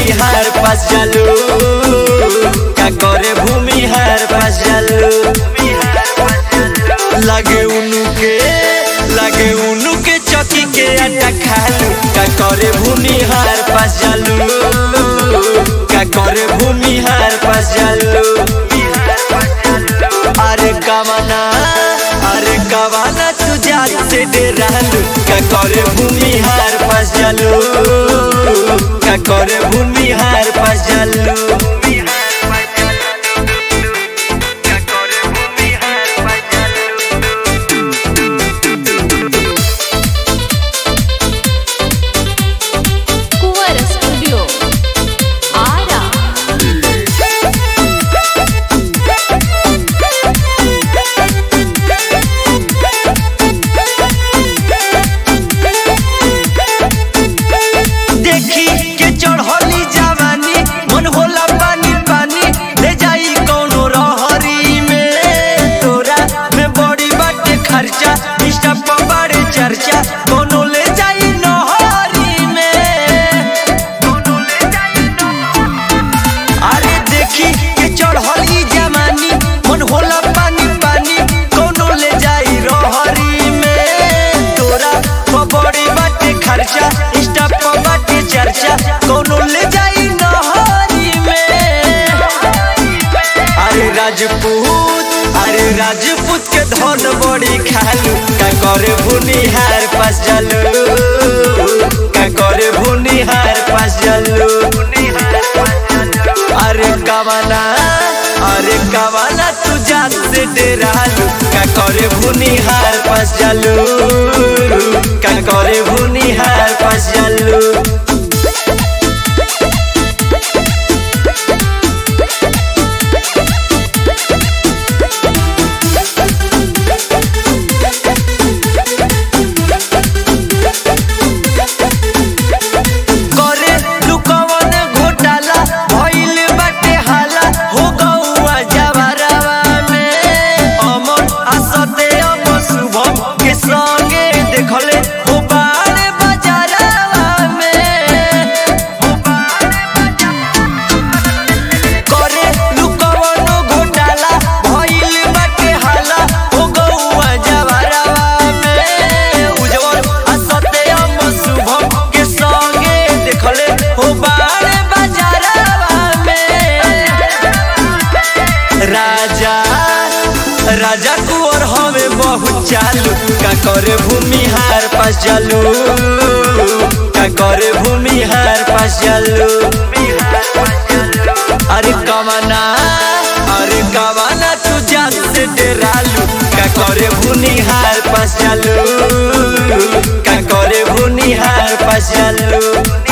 भूमिहार पास जालू का करे भूमिहार पास जालू लागे उनु के लागे उनु के चौकी के आटा खालू का करे भूमिहार पास जालू का करे भूमिहार पास जालू अरे कवना अरे कवना तू जात से डेरालू का करे भूमिहार पास जालू का करे भूमिहार पास जालू कुंवर स्टूडियो आरा देखी के चढ़ली जवानी मन होला पानी पानी ले जाई कौनो रहरी में तोरा में बड़ी बाटे खर्चा इंस्टा पर बड़े चर्चा कौनो ले जाई नहरी में कौनो ले जाई अरे देखी के चढ़ली जवानी मन होला पानी पानी कौनो ले जाई रहरी में तोरा पर बड़ी बाटे खर्चा इंस्टा पर बाटे चर्चा कौनो ले जाई नहरी में अरे राजपूत अरे राजपूत के धन बड़ी खालू का करे भुनिहार पास जालू का करे भुनिहार पास जालू अरे कवाना अरे कवाना तू जात से डेरालू का करे भुनिहार पास जालू का करे भुनिहार पास जालू करे लुकवन घोटाला भइल बाटे हाला हो गौआ जवारवा में अमन आसते अम शुभम के संगे देखले हो बारे बाजारवा में करे लुकवन घोटाला भइल बाटे हाला हो गौआ जवारवा में उज्जवल आसते अम शुभम के संगे देखले हो बारे बाजारवा में राजा राजा कुंवर हमें बहुत चालू का करे भूमिहार पास चालू का करे भूमिहार पास चालू अरे कमाना अरे कमाना तू जात से डेरालू का करे भूनिहार पास चालू का करे भूनिहार पास चालू